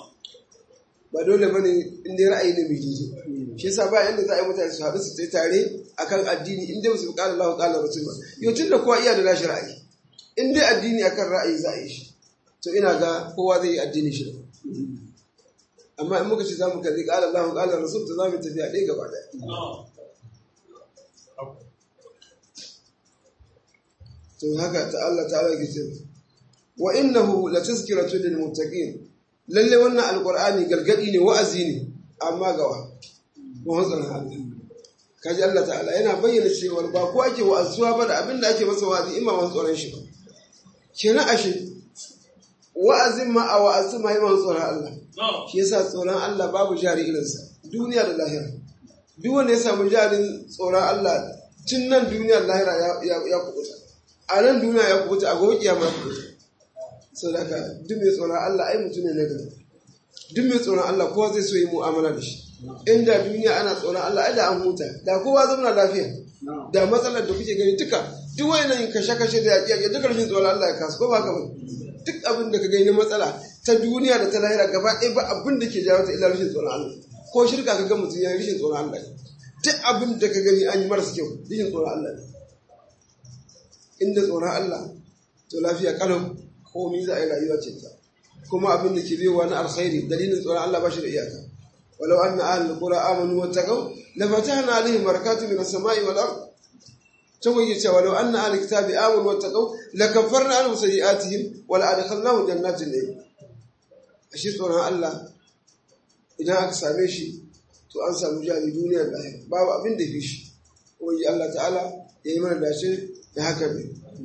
ba dole ba ne in dai ra'ayi ne mai daidai shi yasa ba inda za a yi mutane su haɗu su tare akan addini in dai ba su bi ƙalar lahu ƙalar rasul ba yau tun da kowa iya da nashi ra'ayi in dai addini akan ra'ayi za a yi shi to ina ga kowa zai yi addini shi amma in muka ce za mu kalli ƙala Allah ƙala Rasul to za mu tafiya ɗaya gaba ɗaya to haka ta Allah ta'ala ke ce wa innahu la tazkiratu lil muttaqin lalle wannan alqur'ani gargadi ne wa'azi ne amma gawa mu hanzar Allah kaji Allah ta'ala yana bayyana cewa ba ko ake wa'azuwa ba da abinda ake masa wa'azi in ba masu tsoron shi ba kenan ashe wa'azin ma a wa'azi ma yi masu tsoron Allah shi yasa tsoron Allah babu jari irinsa duniya da lahira duk wanda ya samu jarin tsoron Allah tun nan duniya da lahira ya kubuta a nan duniya ya kubuta a gobe kiyama ya kubuta sau da ka duk mai tsoron Allah ai mutum ne na gari duk mai tsoron Allah kowa zai so yi mu'amala da shi inda duniya ana tsoron Allah ai da an huta da kowa zama lafiya da matsalar da kuke gani duka duk wayannan kashe-kashe da yaƙi duka rashin tsoron Allah ya kasu ko ba ka ba duk abin da ka gani na matsala ta duniya da ta lahira gaba ɗaya ba abin da ke jawo ta illa rashin tsoron Allah ko shirka ka ga mutum ya rashin tsoron Allah duk abin da ka gani an yi marasa kyau rashin tsoron Allah ne inda tsoron Allah to lafiya kalau komai za a yi rayuwa ce ta kuma abin da ke biyowa na alkhairi dalilin tsoron Allah ba shi da iyaka walau anna ahlul qura amanu wattaqaw la fatahna alaihim barakatun minas samai wal ard tawai yace walau anna ahlul kitabi amanu wattaqaw la kaffarna anhum sayi'atihim wa la adkhalnahum jannatin na'im ashi tsoron Allah idan aka same shi to an samu jari duniya da lahira babu abin da fi shi wani Allah ta'ala ya yi mana dace da haka ne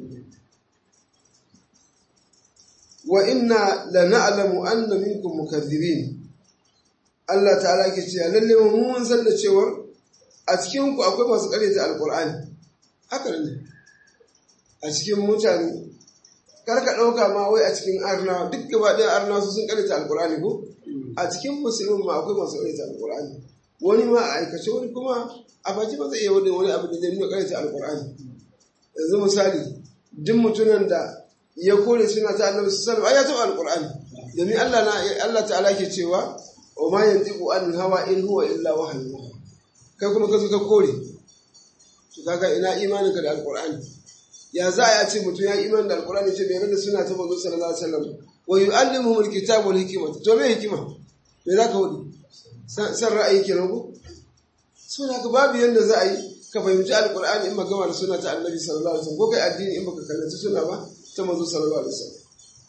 wa inna la na'lamu anna minkum mukaththibin Allah ta'ala ke cewa lalle mu mun san da cewa a cikin ku akwai masu karyata alqur'ani haka ne a cikin mutane kar ka dauka ma wai a cikin arna duk gaba ɗaya arna su sun karyata alqur'ani ko a cikin musulmin ma akwai masu karyata alqur'ani wani ma a aikace wani kuma a baki ba zai iya wani wani abu da zai nuna karyata alqur'ani yanzu misali duk mutumin da ya kore suna ta annabi sallallahu alaihi wasallam ya taɓa alqur'ani domin Allah na Allah ta'ala ke cewa wa ma yantiqu an hawa in huwa illa wahyu kai kuma ka zo ka kore to kaga ina imanin ka da alqur'ani ya za a ce mutum ya imani da alqur'ani ce bai da suna ta manzo sallallahu alaihi wasallam wa yu'allimuhum alkitaba wal hikmata to me hikima me za ka wudi san ra'ayi kenan ko so haka babu yanda za a yi ka fahimci alqur'ani in ba gama da suna ta annabi sallallahu alaihi wasallam ko kai addini in baka kallaci suna ba ta manzo sallallahu alaihi wasallam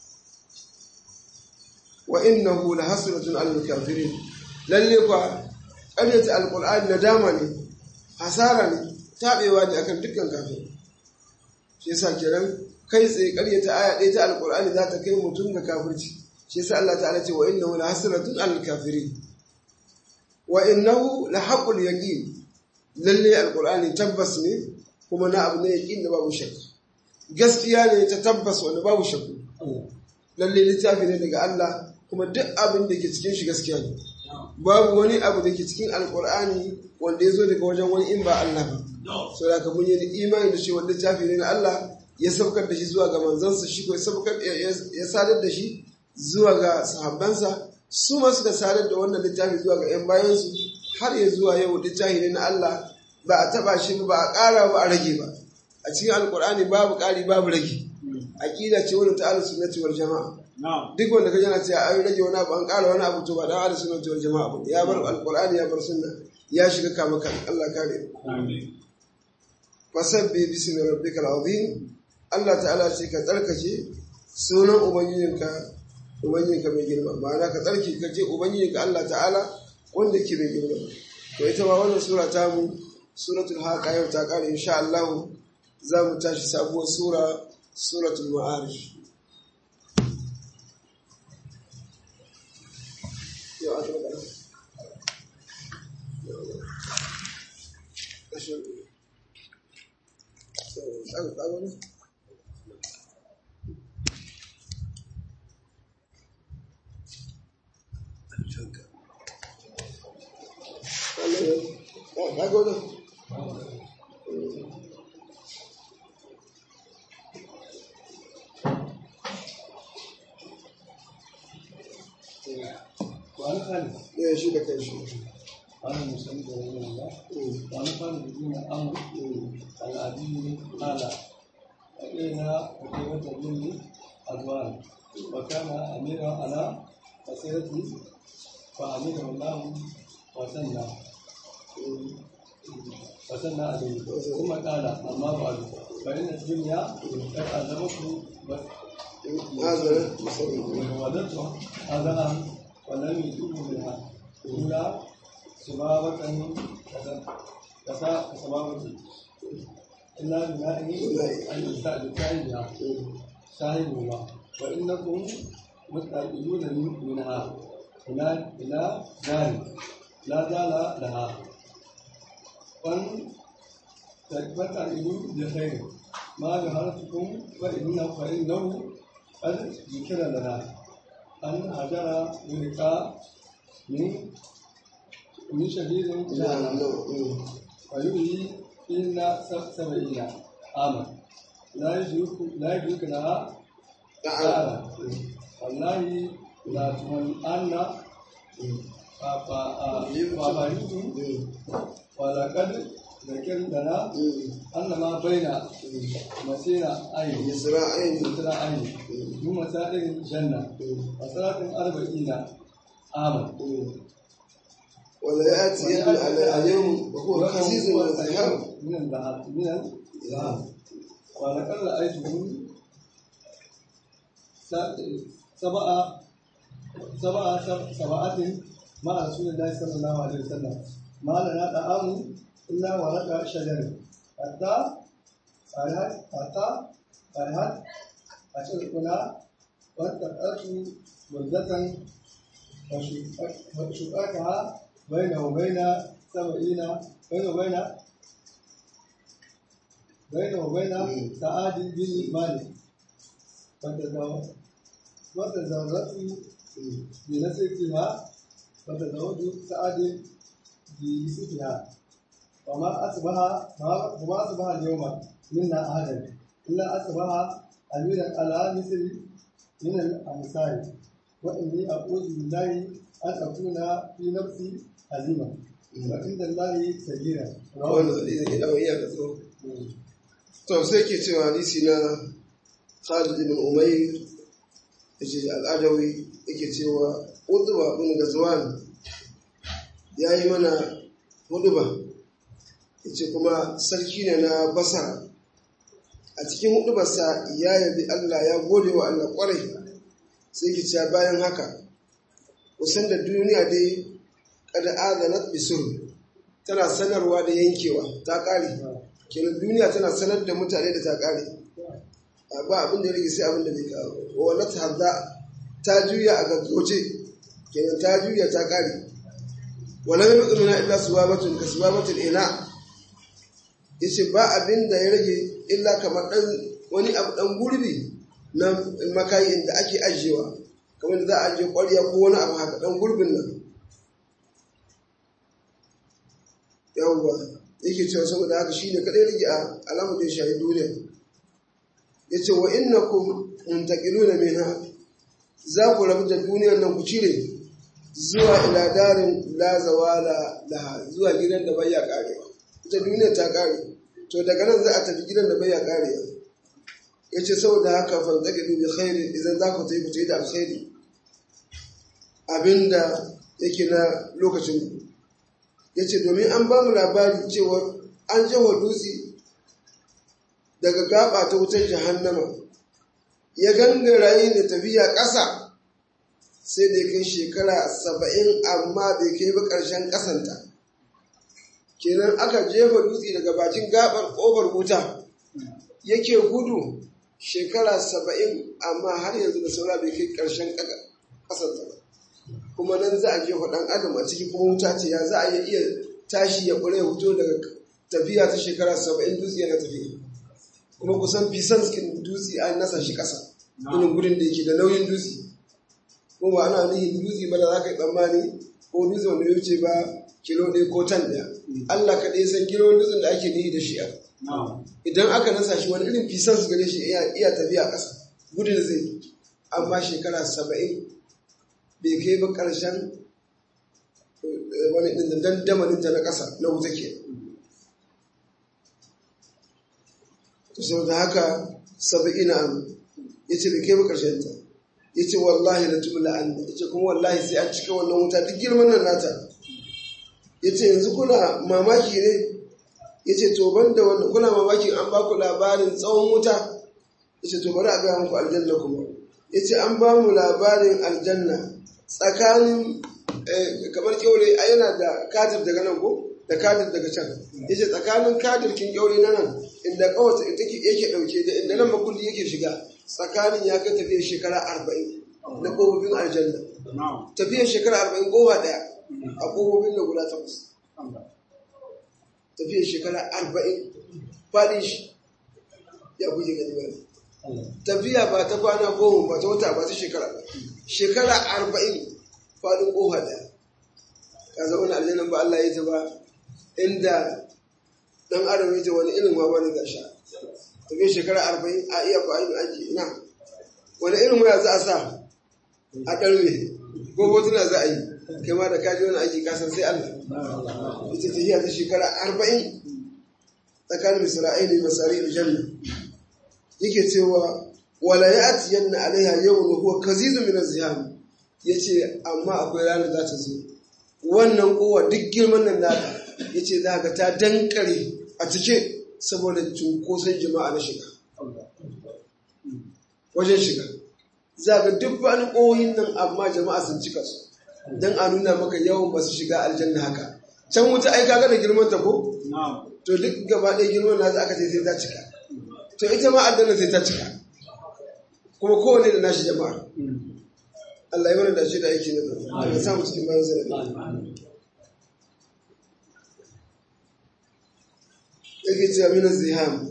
wa innahu la hasratun alal kafirin lalle kwa ƙaryata alqur'ani nadama ne hasara ne tabewa ne akan dukkan kafiri shi yasa kiran kai tsaye ƙaryata aya ɗaya ta alqur'ani za ta kai mutum ga kafirci shi yasa Allah ta'ala ce wa innahu la hasratun alal kafirin wa innahu la haqqul yaqin lalle alqur'ani tabbas ne kuma na abu ne yaqin da babu shakka gaskiya ne ta tabbas wanda babu shakku lalle littafi ne daga Allah kuma duk abin da ke cikin shi gaskiya ne babu wani abu da ke cikin alkur'ani wanda ya zo daga wajen wani in ba Allah ba so da ka mun yi imani da shi wanda littafi ne na Allah ya saukar da shi zuwa ga manzansa shi ko ya saukar ya sadar da shi zuwa ga sahabbansa su ma suka sadar da wannan littafi zuwa ga yan bayansu har ya zuwa yau littafi ne na Allah ba a taba shi ba a ƙara ba a rage ba a cikin alkur'ani babu ƙari babu rage aqida ce wani ta ahlus sunnati wal jamaa duk wanda ka jana cewa an rage wani abu an ƙara wani abu to ba dan ahlus sunnati wal jamaa ba ya bar alkur'ani ya bar sunna ya shiga kama kan Allah kare amin fasabbi bismi rabbikal azim Allah ta'ala ce ka tsarkake sunan ubangijinka ubangijinka mai girma ma'ana ka tsarki ka ce ubangijinka Allah ta'ala wanda ke mai girma to ita ma wannan sura ta mu suratul haqa yau ta kare insha Allah za mu tashi sabuwar sura suratul ma'arij yau a taɓa وأنا خالد ya shi da kai shi أنا مسلم رحمه الله وأنا خالد بن عمرو العدي قال وإلينا وكيمة مني أزوان وكان أميرا على مسيرته فأميره الله وسنى وسنى عليه ثم قال أما بعد فإن الدنيا قد ألزمته هذا مثلا وولدته أذى ولم يتوب منها إلا سبابة كسبابة إلا بنائه أن يستأذن بها صاحبهما وإنكم مستعجلون من- منها إلى إلى نار لا زال لها فان فتعجلوا بخير ما ظهرتكم فإنه فإنه قد ذكر لنا أن هجر يلقى من من شديد نعم جهنم نعم ويؤذي إلا سبعين عاما لا يدرك لا يدرك لها نعم تعالى والله لا تمنعن فأبريتم ولقد ذكر لنا أن ما بين مسيرة أين إسرائيل مسيرة أين من مسائل الجنة وصلاة أربعين عاما ولا يأتي على يوم وهو خسيس وذهاب من الذهب من الذهب ولقد رأيته سبعة سبعة سبعة مع رسول الله صلى الله عليه وسلم ما لنا طعام إلا ورق شجر حتى فرحت حتى فرحت أشركنا واتقأت بردة وشقاقها بين وبين سبعين بين وبين بين وبين سعاد بن مالك وتزوجت بنسبتها وتزوج سعد بيوسفها وما أصبح وما أصبح اليوم منا أحدا إلا أصبح أميرا على مصر من الأمثال وإني أعوذ بالله أن أكون في نفسي عظيما وعند الله صغيرا wanda idan iya ka tsoro to sai ke cewa hadisi na Khalid ibn Umayr yace al-Adawi yake cewa Utba bin Gazwan yayi mana huduba yace kuma sarki ne na Basra a cikin hudubarsa ya yabi Allah ya gode wa Allah kwarai sai ke cewa bayan haka kusan da duniya dai kada azanat bisur tana sanarwa da yankewa ta ƙare kenan duniya tana sanar da mutane da ta ƙare ba abin da ya rage sai abin da bai kawo wala ta hadda ta juya a gaggoce kenan ta juya ta ƙare wala mai mutum na illa subabatun ka subabatun ina yace ba abin da ya rage illa kamar dan wani abu dan gurbi na makayi inda ake ajiyewa kamar da za a ajiye ƙwarya ko wani abu haka dan gurbin nan yawwa yake cewa saboda haka shi ne kaɗai rage a alamar da ya shahi duniya ya ce wa inna ku muntakilu na mina za ku rabu da duniyar nan ku cire zuwa ila darin la zawala laha zuwa gidan da bai ya karewa ita duniyar ta kare to daga nan za a tafi gidan da bai ya karewa ya ce saboda haka fantakilu bi khairi idan za ku tafi ku tafi da alkhairi abinda yake na lokacin ya ce domin an ba mu labari cewar an jawa dutse daga gaba ta wutar jahannama ya gangara yi da tafiya ƙasa sai da ya kai shekara saba'in amma bai kai ba ƙarshen ƙasanta kenan aka jefa dutse daga bakin gabar ƙofar wuta yake gudu shekara saba'in amma har yanzu da saura bai kai ƙarshen ƙasanta ba kuma nan za a jefa ɗan adam a ciki kuma wuta ce ya za a iya tashi ya ƙure hoto daga tafiya ta shekara saba'in dutse yana tafiya kuma kusan fisan cikin dutse an nasa shi ƙasa irin gudun da yake da nauyin dutse kuma ba ana nihin dutse ba da za ka yi tsammani ko dutse wanda ya wuce ba kilo ɗaya ko tan ɗaya Allah kaɗai san kilo dutsen da ake nihi da shi idan aka nasa shi wani irin fisan su gare shi iya tafiya ƙasa gudun zai amma shekara saba'in bai kai ba ƙarshen wani ɗin dandamaninta na ƙasa na wuta ke to saboda haka saba'ina am yace bai kai ba karshen ta yace wallahi la tumla an yace kuma wallahi sai an cika wannan wuta duk girman nan nata yace yanzu kuna mamaki ne yace to banda wannan kuna mamaki an ba ku labarin tsawon wuta yace to bari a ga muku aljanna kuma yace an ba mu labarin aljanna tsakanin kamar kyaure a yana da kadir daga nan ko da kadir daga can yace tsakanin kadir kin kyaure na nan inda kawata take yake dauke da inda nan makulli yake shiga tsakanin ya kai tafiyar shekara arba'in na ƙofofin aljanna tafiyar shekara arba'in kowa ɗaya a ƙofofin da guda takwas tafiyar shekara arba'in faɗin shi ya kuje gani ba tafiya ba ta kwana goma ba ta wata ba ta shekara ba shekara arba'in faɗin ƙofa ɗaya ka zama na aljannan ba Allah ya ta ba inda ɗan adam ya ta wani irin ma wani gasha tafiya shekara arba'in a iya ku aiki aiki ina wani irin waya za a sa a ɗarme ko hotuna za a yi kai ma da kaji wani aiki kasan sai Allah ita tafiya ta shekara arba'in tsakanin misra'ili masari da janna yake cewa wala ya ati yanna alaiha yau da huwa kazizu min azham yace amma akwai ranar za ta zo wannan kowa duk girman nan nata yace za ka ta dankare a cike saboda cunkoson jama'a na shiga wajen shiga za ga duk wani ƙoyin nan amma jama'a sun cika su don a nuna maka yawan masu shiga aljanna haka can wuta ai kaga da girman ta ko to duk gaba ɗaya girman na aka ce sai ta cika to ita ma aljanna sai ta cika kuma kowane da nashi jama'a Allah ya mana da shi da aiki na da ya samu cikin bayan zarafi yake cewa mina ziham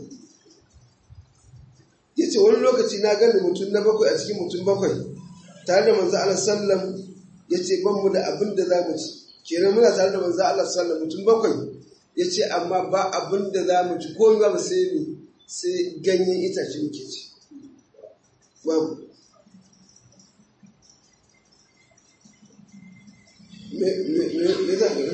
ya ce wani lokaci na gani mutum na bakwai a cikin mutum bakwai tare da manzo Allah sallam ya ce ban mu da abin da za mu ci kenan muna tare da manzo Allah sallam mutum bakwai ya ce amma ba abin da za mu ci ko ba mu sai mu sai ganyen itace muke ci babu me me me za ka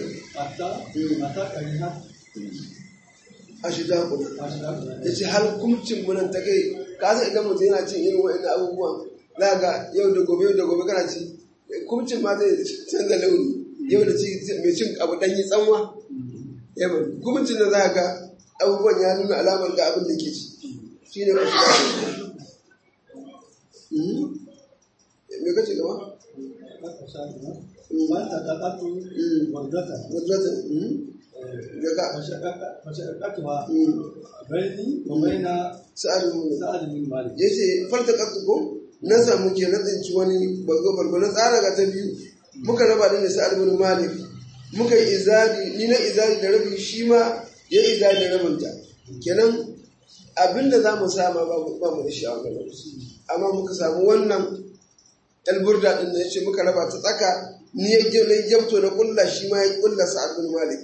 a shida kuma ya ce har kumcin munan ta kai kasa idan mutum yana cin irin wa'in abubuwan za ga yau da gobe yau da gobe kana ci kumcin ma zai canza launi yau da ci mai cin abu ɗanyi tsanwa yau kumcin da za ga abubuwan ya nuna alamar ga abin da ke ci shi ne a shida me kace gaba wadrata daga فشققتها بيني وبين sa'ad mun سعد بن مالك ya ce farta ko na samu ke na tsinci wani bargo bargo na tsara ga ta biyu muka raba da sa'ad bin malik muka yi izari ni na izari da rabi shi ma ya izari da rabinta kenan abinda za mu sama ba mu ba mu da shi a wannan lokaci amma muka samu wannan alburda din da yace muka raba ta tsaka ni ya je na jabto da kulla shi ma ya kulla sa'ad bin malik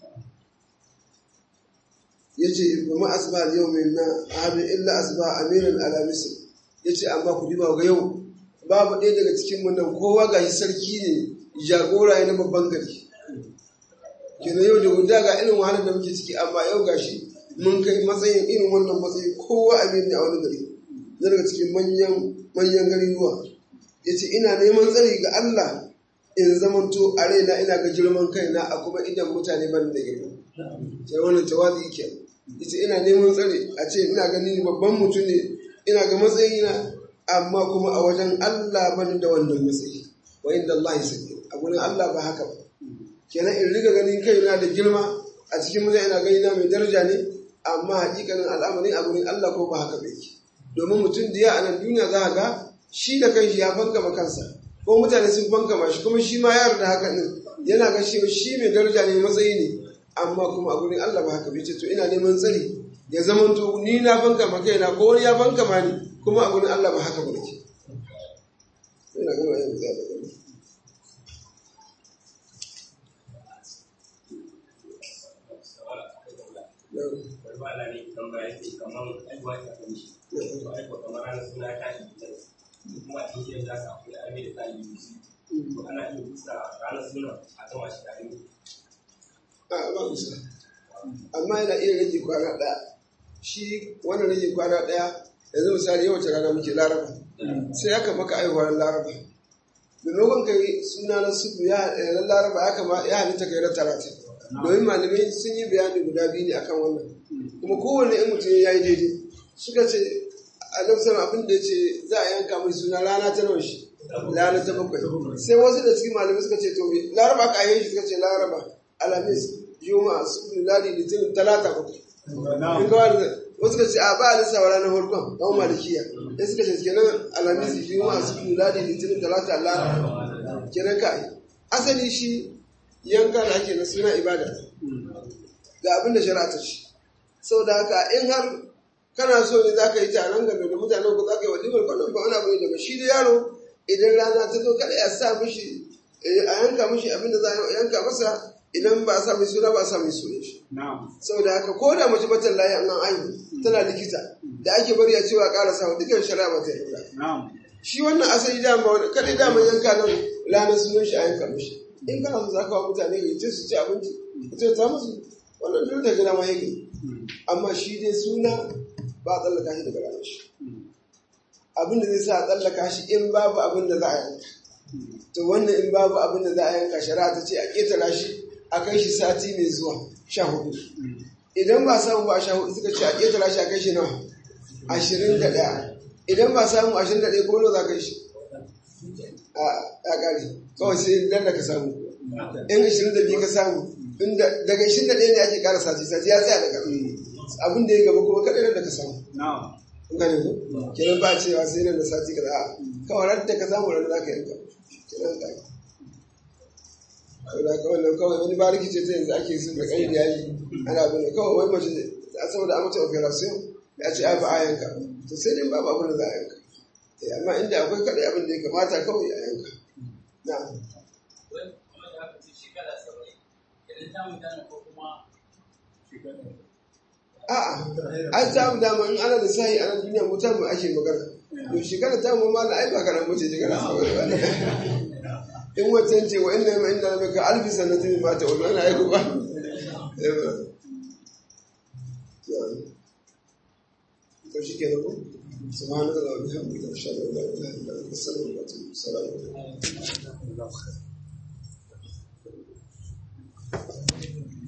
yace ba ma asba al yawmin na ahadun illa asba amiran ala misr yace amma ku diba ga yau babu ɗaya daga cikin mun nan kowa ga sarki ne jagora ne na babban gari kenan yau da guda ga irin wahalar da muke ciki amma yau gashi mun kai matsayin irin wannan matsayi kowa amir ne a wani gari na daga cikin manyan manyan gari ruwa yace ina neman tsari ga Allah in zamanto a raina ina ga girman kaina a kuma idan mutane ban da girma sai wannan tawazi kenan ita ina neman tsare a ce ina gani babban mutum ne ina ga matsayina amma kuma a wajen Allah bani da wannan matsayi wa inda Allah ya sake a gurin Allah ba haka ba kenan in riga ganin kaina da girma a cikin mutane ina gani na mai daraja ne amma hakikanin al'amarin a gurin Allah ko ba haka ba yake domin mutum da ya a nan duniya za a ga shi da kanshi ya fankama kansa ko mutane sun fankama shi kuma shi ma ya yarda haka din yana ga shi shi mai daraja ne matsayi ne amma kuma a gurin Allah ba haka bai ce to ina neman tsari ya zama to ni na banka ma kaina ko wani ya banka ma ni kuma a gurin Allah ba haka ba nake ina gama yin zai da gani Barbala ne tambaya ce kamar aiwa ta kan shi. To aiwa kamar ana suna ta shi kuma a cikin da ka akwai arme da ta yi To ana iya kusa ranar suna a gama shi tare. a ba kusa amma yana iya rage kwana ɗaya shi wannan rage kwana ɗaya yanzu misali yau wace rana muke laraba sai aka maka aihuwar laraba maimakon ka yi suna na sufu ya ran laraba ya kama ya halitta ka yi ran talatin domin malamai sun yi bayani guda biyu ne akan wannan kuma kowane in mutum ya yi daidai suka ce a nan abin da ya ce za a yanka mai suna rana ta nawa shi rana ta bakwai sai wasu da cikin malamai suka ce to laraba ka yi shi suka ce laraba alamis juma'a sufu ladi litinin talata bakwai in ga wani wasu ka ce a ba a lissawa ranar farkon ɗan malikiya ya suka ce kenan alamis juma'a sufu ladi litinin talata laraba kenan ka yi asali shi yanka da ake na suna ibada ga abin da shari'a ta ce saboda haka in har kana so ne za ka yi taron game da mutanen ku za ka yi walimar kwanan ba wani abu ne daga shi da yaro idan rana ta zo kada ya sa mishi a yanka mishi abin da za a yanka masa idan ba a sa mai suna ba a sa mai suna shi saboda haka ko da mace batan layi an aihu tana likita da ake bari a cewa ƙara sa dukkan shari'a ba ta yi shi wannan asali dama kada dama yanka nan ranar sunan shi a yanka mishi in kana so za ka wa mutane ya ce su ci abinci ka ce ta musu wannan dole ta gina ma yake amma shi dai suna ba a tsallaka shi daga ranar shi abin da zai sa a tsallaka shi in babu abin da za a yanka to wannan in babu abin da za a yanka shari'a ta ce a ƙetara shi a kai shi sati mai zuwa sha hudu idan ba samu ba sha hudu suka ce a ƙetara shi a kai shi nawa ashirin da ɗaya idan ba samu ashirin da ɗaya ko nawa za ka yi shi a ƙari kawai sai dan da ka samu in ashirin da biyu ka samu daga ashirin da ɗaya ne ake ƙara sati sati ya tsaya daga abin da ya gaba kuma kaɗai da ka samu kun gane ko kenan ba cewa sai nan da sati ka a kawai ran da ka samu ran za ka yanka kenan ka yi saboda kawai nan kawai wani bariki ce ta yanzu ake sun da ƙari da yayi ana abin da kawai wani mace a saboda an mata operation ya ce a ba a yanka to sai dai babu abin da za a yanka amma inda akwai kaɗai abin da ya kamata kawai a yanka na a'a ai ta mu dama in ana da sahi a nan duniya mutan mu ake magana to shekara ta mu mala ai ba karan mace shekara saboda ba in wancan ce wa inna ma inna baka alfi sanatin ma ta wani ana aiko ba to shi ke da ku سبحانك اللهم وبحمدك اشهد ان لا اله الا انت استغفرك واتوب السلام عليكم